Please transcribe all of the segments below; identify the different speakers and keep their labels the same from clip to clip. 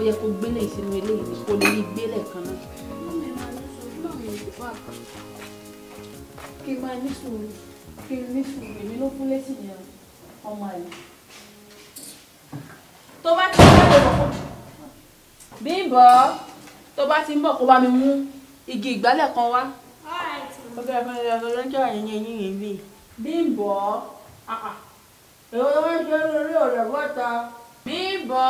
Speaker 1: yẹ kó gbélé ìsinú eléyìí ni kó lè rí gbélé kan náà. kí n máa ní sùúrù kí n ní sùúrù èmi ló fún létí yẹn ọmọ àlè. tó bá ti ń bọ̀ bọ̀ Bímbọ́ tó bá ti ń bọ̀ kó bá mi mú igi ìgbálẹ̀ kan wá. ọbẹ̀ ẹ̀fọn ẹ̀fọn lọ́jọ́ àyẹ̀yẹ̀ yín yẹn bí. Bímbọ́ èwo ló ń ṣe lórí ọ̀rẹ́ bọ́ta. Bímbọ́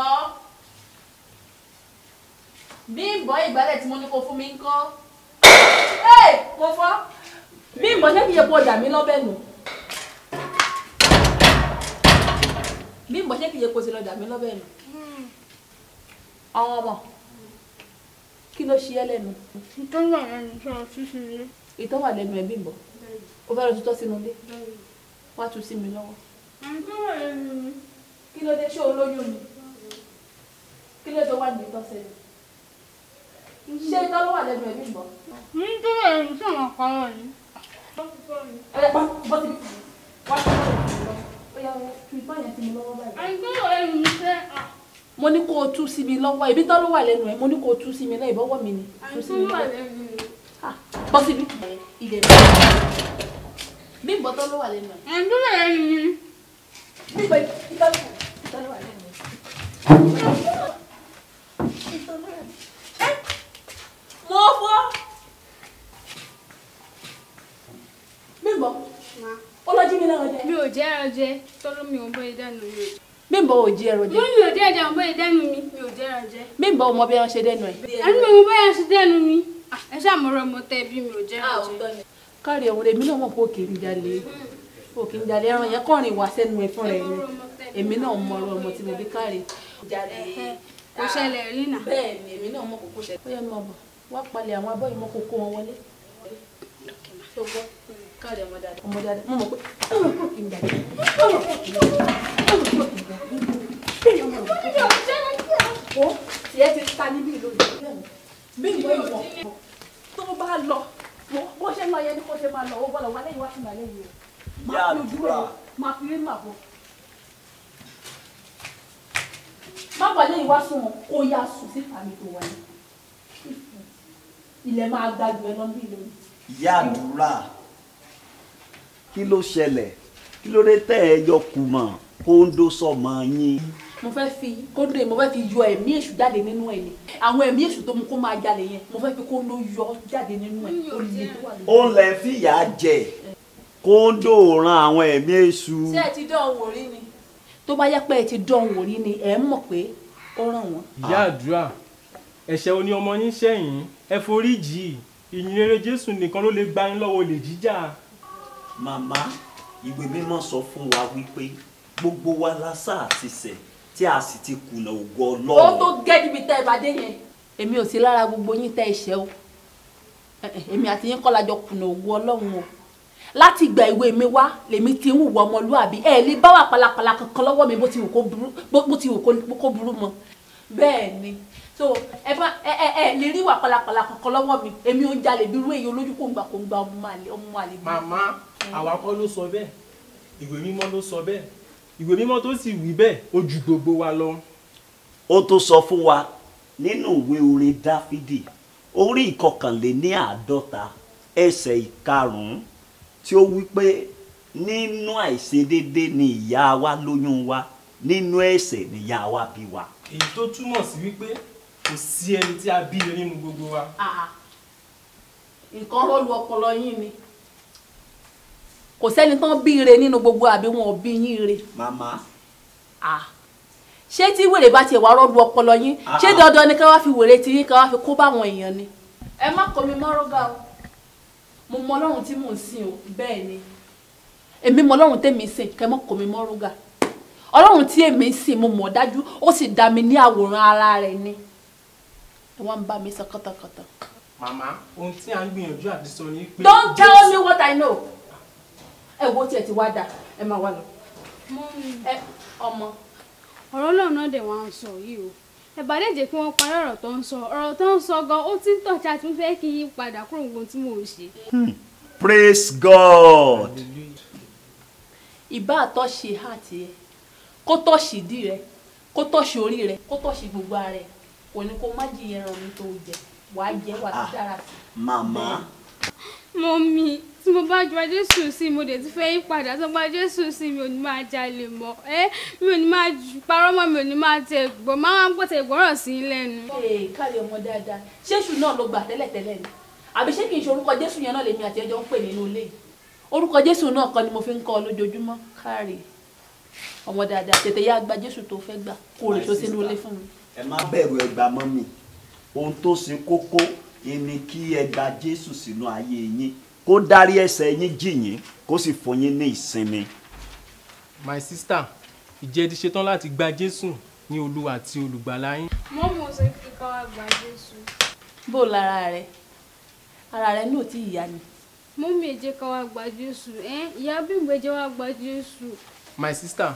Speaker 1: Bímbọ́ ìgbálẹ̀ tí mo ní kó fún mi ń kọ́. ẹ mo fọ́ Bímbọ́ ṣé kì í ṣe kó dà mí lọ́bẹ̀ nù. Bímbọ́ ṣé kì í ṣe kó ti lọ dà mí lọ́bẹ̀ nù. àwọn ọmọ kí ló ṣe ẹ́ lẹ́nu.
Speaker 2: nítorí àwọn ẹni tí wọn tún sí ilé.
Speaker 1: ìtọ́ wà lẹ́nu ẹ̀ Bímbọ́ ó fẹ́ lọ tutọ́ sínú ilé wá tu sí mi lọ́wọ́.
Speaker 2: àwọn tó wà lẹ́nu mi.
Speaker 1: kí ló dé ṣé o lóyún ni kí ló dé wà ní ìtọ́ sẹ́yìn ṣé ìtọ́ ló wà lẹ́nu ẹ̀ Bímbọ́.
Speaker 2: nítorí ẹni tí àwọn kan wọ̀ ní.
Speaker 1: ẹ pa bọ́ sí wá sí ọ̀rọ̀ ó yá tu ìtọ́ yẹn sí mi lọ́wọ́ báyìí.
Speaker 2: àwọn tó wà lẹ́nu mi fẹ́ à.
Speaker 1: mo ní kó o tú sí mi lọ́wọ́ ibi tọ́ ló wà lẹ́nu ẹ̀ mo ní kó o tú sí mi náà ìbọ́wọ́ mi ni tú
Speaker 2: àwọn
Speaker 1: sí
Speaker 2: tó
Speaker 1: mi
Speaker 2: wà
Speaker 1: lọ́wọ́.
Speaker 2: lẹ́nu mi.
Speaker 1: Ah, bọ́ síbí. ilẹ̀ mi Bímbọ́ tọ́ ló wà lẹ́nu ẹ̀.
Speaker 2: àwọn tó wà lẹ́nu mi.
Speaker 1: Bímbọ́ ìtọ́ ló ìtọ́ ló wà lẹ́nu ẹ̀. Ẹ́, mo fọ́. Bímbọ́ ó lọ jí mi náà jẹ.
Speaker 2: mi ò jẹ́ ẹran jẹ tọ́lọ́ mi ò bóyá dẹ́nu mi.
Speaker 1: Bímbọ́ ò jí ẹrọ
Speaker 2: mo
Speaker 1: jẹ.
Speaker 2: ní mi ò jẹ́ ẹja bóyá dẹ́nu mi mi ò jẹ́ ẹran jẹ.
Speaker 1: Bímbọ́ ò mọ bí wọ́n ṣe dẹ́nu ẹ̀.
Speaker 2: ẹnu mi ò bóyá ṣe dẹ́nu mi. Ah, ẹ ṣàmúrò mo tẹ́ bí mi ò jẹ́ ẹran jẹ.
Speaker 1: kárí ọ̀hún èmi náà mọ̀ pé òkè ń jalè òkè ń jalè ẹran yẹn kọrin wá sẹ́nu ẹ̀ fúnra ẹ̀ ni èmi náà mọ ọ̀rọ̀ ọmọ tí mo bí kárí.
Speaker 2: kò ṣẹlẹ̀ rí nà.
Speaker 1: bẹ́ẹ̀ ni èmi náà mọ̀ kókó ṣẹlẹ̀. ó yẹ mọ̀ bọ̀ wá palẹ̀ àwọn abọ́ yìí mọ́ kókó wọn wọlé. ṣé o gbọ́ kárí ọmọ dáadáa ọmọ dáadáa mo mọ̀ pé ọmọ kò kì í jalè ọmọ kò kì í jalè ọmọ kò kì í jalè. ó tiẹ̀ ti ta níbí lónìí. bí ìwọ ìwọ tó bá lọ bó ṣe lọ yẹn ni kó ṣe máa lọ ó gbọ́dọ̀ wá lẹ́yìn wá sí màlẹ́ yìí o máa fi ojú ẹ̀ máa fi rí màbọ̀ má wà lẹ́yìn wá sùn wọn kó yá sùn síta mi tó wà ní ilẹ̀ máa gbàgbé ẹ lọ́nbí lónìí.
Speaker 3: ìyá àdúrà kí ló ṣẹlẹ̀ kí ló dé tẹ́ ẹ yọ kùmọ̀ kóńdó sọmọ yín.
Speaker 1: mo fẹ́ fi kóńdó yẹn mo fẹ́ fi yọ ẹ̀mí èṣù jáde nínú ẹ̀ ni àwọn ẹ̀mí èṣù tó mú kó máa jalè yẹn mo fẹ́ fi kóńdó yọ jáde nínú ẹ̀ ó lè tó wà lórí.
Speaker 3: ó lẹ fìyà jẹ kóńdó ran àwọn ẹ̀mí èṣù.
Speaker 1: ṣé ẹ ti dán òun wò rí ni. tó bá yẹ pé ẹ ti dán òun wò rí ni ẹ mọ̀ pé ó ràn wọ́n.
Speaker 4: ìyá àdúrà ẹ̀ṣẹ̀ oní ọmọ yín sẹ́yìn ẹ forí jì í ìyìn rere jésù nìkan ló lè gba yín lọ́wọ́ olè jíjà.
Speaker 3: màmá ìwé mímọ́ sọ fún wa wípé gbogbo wa la sáà ti ṣẹ̀ tí a sì ti kùnà ògo
Speaker 1: ó
Speaker 3: Ọlọ́run.
Speaker 1: tó gẹ́ níbi tẹ́ ẹ bá dé yẹn. èmi ò sí lára gbogbo yín tẹ́ ẹ ṣẹ̀ o Eh, eh, èmi àti yín kọ́ la jọ kùnà ògo ọlọ́run o láti ìgbà ìwé mi wá lèmi ti ń hùwà ọmọlúàbí ẹ lè bá wà pàlàpàlà kankan lọ́wọ́ mi bó ti wù kó burú bó ti wù kó- kó burú mọ́ bẹ́ẹ̀ ni so ẹ bá ẹ ẹ ẹ lè rí wà pàlàpàlà kankan lọ́wọ́ mi èmi ò ń jalè bí irú èyí olójú kò ń gbà kò ń gba ọmọ àlè ọmọ àlè bí.
Speaker 4: màmá àwa kọ́ ló sọ bẹ́ẹ̀ ìwé mímọ́ ló sọ bẹ́ẹ̀ ìwé mímọ́ tó sì wí bẹ́ẹ̀ ó ju gbogbo wa lọ.
Speaker 3: ó tó sọ fún wa nínú ìwé orin dáfídì orí ìkọkànléní àádọ́ta ẹsẹ̀ ìkarùn-ún tí ó wí pé nínú àìṣedédé ni ìyá wa lóyún wa nínú ẹ̀ṣẹ̀ ni ìyá wa bí wa.
Speaker 4: èyí tó túmọ̀ sí wípé kò sí ẹni tí a bí ire nínú gbogbo wa.
Speaker 1: Ah, nǹkan rọ́ọ̀lù ọpọlọ yín ni kò sẹ́ni tán bí ire nínú gbogbo àbí wọn ò bí yín ire
Speaker 3: màmá
Speaker 1: Ah. ṣé tí wèrè bá tiẹ̀ wá rọ́ọ̀lù ọpọlọ yín
Speaker 3: Ah,
Speaker 1: ṣé
Speaker 3: ah.
Speaker 1: dandan ni ká wá fi wèrè tí yín ká wá fi kó báwọn èèyàn ni. ẹ má kọ mi mọ́rọ́gà o mo mọ ọlọ́run tí mò ń sìn o bẹ́ẹ̀ ni èmi mọ ọlọ́run tèmi ń sìn kẹ́ mọ́ kọ mi mọ́rọ́gà ọlọ́run tí èmi ń sìn mo mọ̀ dájú ó sì dá mi ní àwòrán ara rẹ̀ ni ẹ wá ń bá mi sọ kọ́tàkọ́tà.
Speaker 4: màmá ohun tí a ń gbìyànjú àti sọ ni pé.
Speaker 1: Don't tell me what I know. Ẹ wo tiẹ̀ ti wá dà, ẹ máa wá lọ.
Speaker 2: mọ́mí
Speaker 1: Ẹ ọmọ.
Speaker 2: ọ̀rọ̀ náà náà dẹ̀ wá ń sọ yìí o ẹ bá dẹ̀ jẹ́ kí wọ́n parí ọ̀rọ̀ tó ń sọ ọ̀rọ̀ tó ń sọ gan ó ti ń tọ̀jà tí mo fẹ́ kí n yí padà kúrò gbogbo tí mò ń ṣe.
Speaker 3: praise god
Speaker 1: Ìbá àtọ́ṣe àti ẹ, kó tọ́ṣì dí rẹ, kó tọ́ṣì orí rẹ, kó tọ́ṣì gbogbo ara rẹ, kò ní kó má jìyà ẹran mi tó jẹ wàá jẹ wàá ti
Speaker 3: Ah.
Speaker 1: dára sí
Speaker 3: màmá
Speaker 2: mọ́mí tí mo bá gba jésù sí mo dẹ̀ ti fẹ́ yí padà tó gba jésù sí mi ò ní máa jalè mọ́ ẹ́ mi ò ní máa jù- parọ́ mọ́ mi ò ní máa tẹ gbọ́ máa ń gbọ́tẹ̀ ìgbọ́ràn sí i lẹ́nu.
Speaker 1: ee káre ọmọ dáadáa ṣéṣù náà ló gbà tẹ́lẹ̀tẹ́lẹ̀ ni àbí ṣé kì í ṣe orúkọ jésù yẹn náà lèmi àti ẹjọ́ ń pè nínú ilé yìí orúkọ jésù náà kan ni mo fi ń kọ́ ọ lójoojúmọ́ káre ọmọ dáadáa tètè yá gba jésù tó fẹ́ gbà kó o lè so sínú ilé fún mi.
Speaker 3: ẹ má bẹ̀rù ẹgbà mọ́mì ohun tó ṣe kókó ni kí ẹ gba jésù sínú ayé yín kó dárí ẹ̀ṣẹ̀ yín jì yín kó sì fún yín ní ìsinmi.
Speaker 4: my sister ìjẹ́ ti ṣetán láti gba jésù ní olúwa àti olùgbàlà yín.
Speaker 2: mọ́mí ò sọ pé ká wá gba jésù.
Speaker 1: bó o lára rẹ ara rẹ ní òtí ìyá ni
Speaker 2: mọ́mí ẹ jẹ́ ká wá gba jésù ẹ́ ìyá bímbọ ẹ jẹ́ wá gba jésù.
Speaker 4: my sister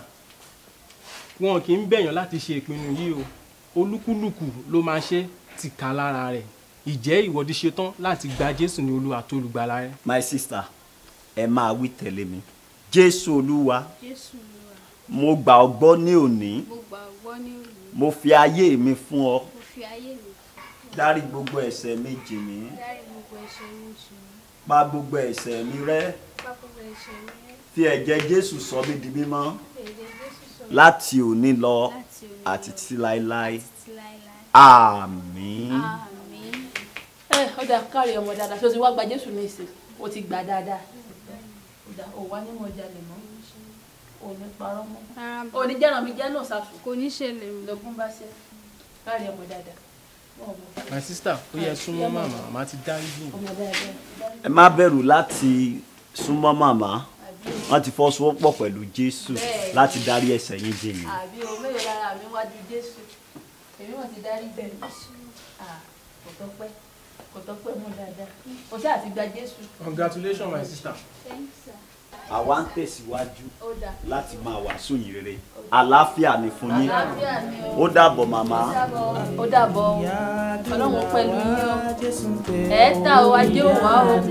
Speaker 4: wọn kì í bẹ̀yàn láti ṣe ìpinnu yìí o olúkúlùkù ló máa ṣe tìka lára rẹ̀ ìjẹ́ ìwọ́de ṣetán láti gba jésù ní olúwa àti olùgbàlà rẹ̀.
Speaker 3: my sister ẹ máa wí tẹ̀lé mi jésù olúwa
Speaker 2: jésù ló wà
Speaker 3: mo gbà ọ́ gbọ́ ní òní
Speaker 2: mo gbàgbọ́ ní òní
Speaker 3: mo fi ayé mi fún ọ
Speaker 2: mo fi ayé mi
Speaker 3: dárí gbogbo ẹ̀ṣẹ̀ mi jì mí
Speaker 2: dárí gbogbo ẹ̀ṣẹ̀ mi jù mí
Speaker 3: pa gbogbo ẹ̀ṣẹ̀ mi rẹ́
Speaker 2: pa gbogbo ẹ̀ṣẹ̀ mi rẹ́
Speaker 3: fi ẹ̀jẹ̀ jésù sọ mí di mímọ́
Speaker 2: èdè jésù sọ
Speaker 3: láti òní lọ
Speaker 2: láti òní
Speaker 3: àti
Speaker 2: lọ
Speaker 3: títí láéláé
Speaker 2: títí láéláé
Speaker 3: àmín.
Speaker 2: àmín.
Speaker 1: ẹ ọ̀dà káre ọmọ dáadáa ṣé o ti wá gba jésù ní ìsìn o ti gbà dáadáa ọ̀dà ò wá nínú ọjà lè mọ́ ò ní parọ́ mọ́
Speaker 2: rárá
Speaker 1: ò ní jẹ́ràn mi jẹ́ náà ṣàṣù
Speaker 2: kò ní ṣẹlẹ̀ mọ́.
Speaker 1: lọ́gùn bá ṣe káre ọmọ dáadáa ọmọ
Speaker 4: my sister ó yẹ súnmọ́ màmá màmá ti dáríjì yín.
Speaker 1: ọmọ dáadáa
Speaker 3: ẹ má bẹ̀rù láti súnmọ́ màmá wọ́n ti fọwọ́sowọ́pọ̀ pẹ̀lú jésù
Speaker 1: Bẹ́ẹ̀ni.
Speaker 3: láti dárí ẹ̀ṣẹ̀ yín jì yín.
Speaker 1: àbí o mélòó lára mi wájú jésù èmi wọn ti dárí bẹ́ẹ̀ Ah, kò tọ́pẹ́ kò tọ́pẹ́ mọ́ dáadáa o ṣáà ti gba jésù
Speaker 4: congratulations my sister.
Speaker 2: Thanks, sir.
Speaker 3: àwa ń tẹ̀síwájú
Speaker 1: ó dà
Speaker 3: láti máa wàásù yìí rere àlàáfíà ni fún yín
Speaker 1: àlàáfíà ni o
Speaker 3: ó dàbọ̀ màmá
Speaker 1: ó dàbọ̀ ó dàbọ̀ o ọlọ́run pẹ̀lú yín o ẹ̀ ta o ajé ò wá o.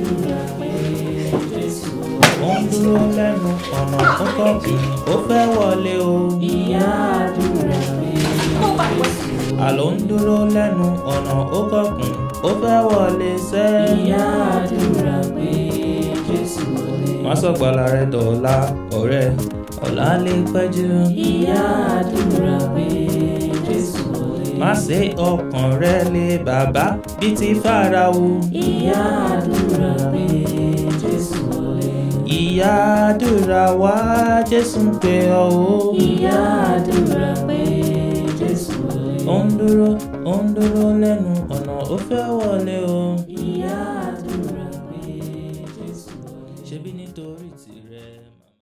Speaker 5: ó ń dúró lẹ́nu ọ̀nà ó kọ̀kì ó fẹ́ wọlé o. ìyá àdúrà mi. àló ń dúró lẹ́nu ọ̀nà ó kọ̀kùn ó fẹ́ wọlé sẹ́. ìyá àdúrà mi. jésù wọlé. má sọ̀gbàlà rẹ dọ̀la ọ̀rẹ́ ọ̀la lè pẹ́ jù. ìyá àdúrà mi. jésù wọlé. má ṣe ọkàn rẹ lé bàbá bíi ti fáráò. ìyá àdúrà mi. jésù wọlé ìyá àdúrà wá jésù ń pè ọ́ o. ìyá àdúrà pé jésù wọlé. ó ń dúró ó ń dúró lẹ́nu ọ̀nà ó fẹ́ wọlé o.